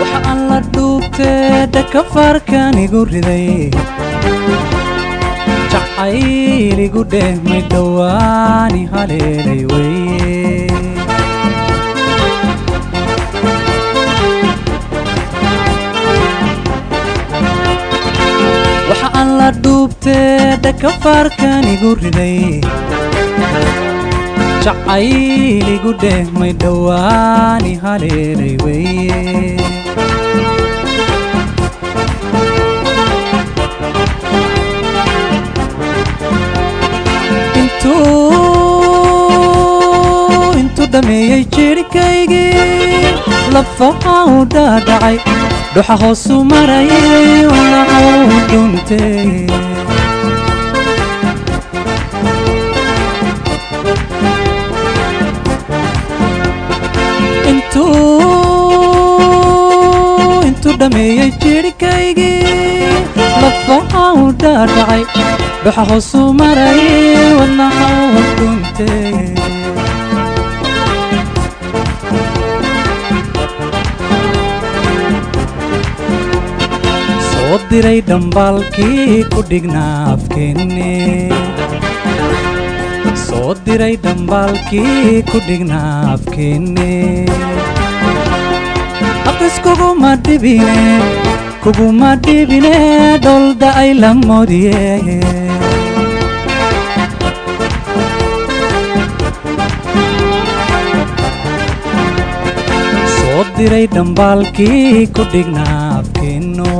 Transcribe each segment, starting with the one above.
waxa aan la dhuubtee dhakafaarkan igu riday jacayl igu dheehmay dhowaani haleelay weye waxa aan la dhuubtee dhakafaarkan igu riday jacayl igu dheehmay dhowaani haleelay weye intuu intuu dhammeeyey jirhkaygii lafaha u dhaadhacay dhuxa hoosu marayay walaxuu dhuntay intuu intuu dhammeeyey jirhkaygii lafaha u dhaadhacay dhuxa hoosu marayay wadnaxuu dhuntay soo diray dhambaalkii ku dhignaa afkeenne soo diray dhambaalkii ku dhignaa afkeenne aqis kuguma dhibine kuguma dhibine dholda ay la moodiye soo diray dhambaalkii ku dhignaa afkeenno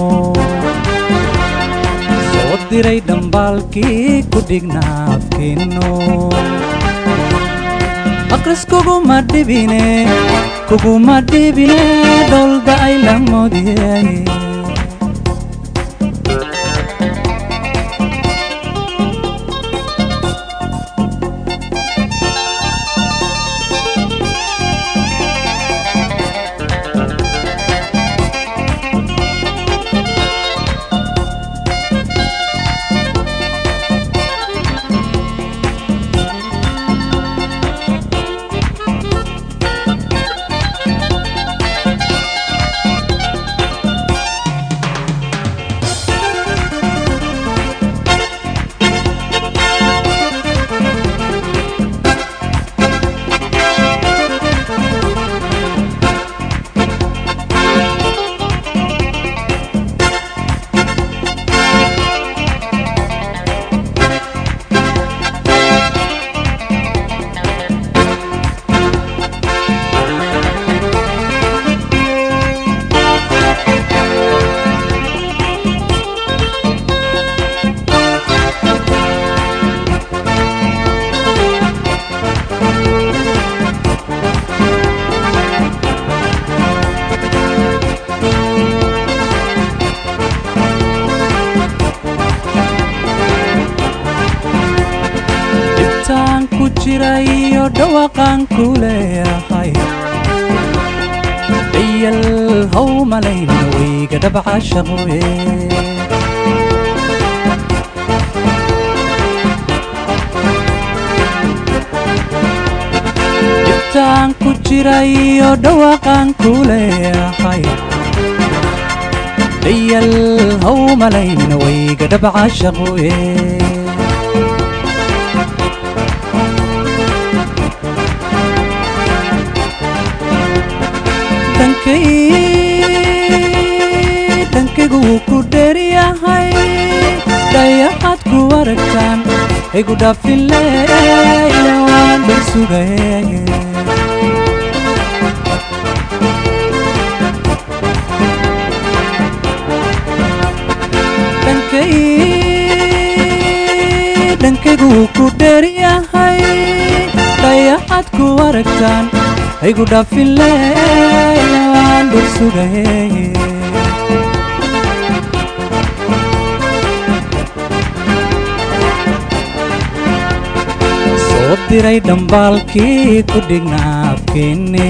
soo diray dhambaalkii ku dhignaa afkeenno aqris kuguma dhibine kuguma dhibine dholda ay la moodiye dhibtaan ku jira iyo dhawaaqaan ku leeyahay dhayal how malayna weyga dhabca shaqoye dhibtaan ku jira iyo dhawaaqaan ku leeyahay dhayal how malayna weyga dhabca shaqoye dhankaygu wuu ku dheeryahay dhayaxaad ku aragtaan igu dhaafileyla waan dhul sugaye dhankaygu wuu ku dheeryahay dhayaxaad ku aragtaan igu dhaafileyla waan dhul sugaye soo diray dhambaalkii ku dhignaa afkeenne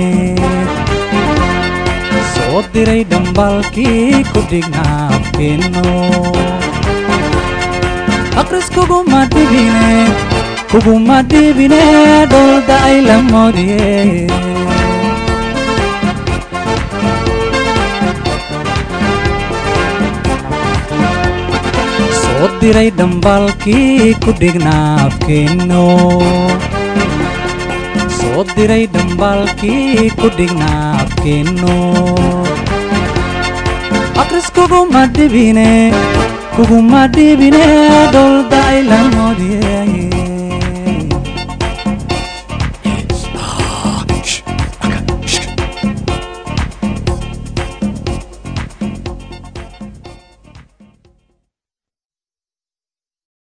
soo diray dhambaalkii ku dhignaa afkeenno aqris kuguma dhibine kuguma dhibine dholda ay la moodiye diray dhambaalkii ku dhignaa afkeenno soo diray dhambaalkii ku dhignaa afkeenno aqris kuguma dhibine kuguma dhibine dholdacay la moodiyey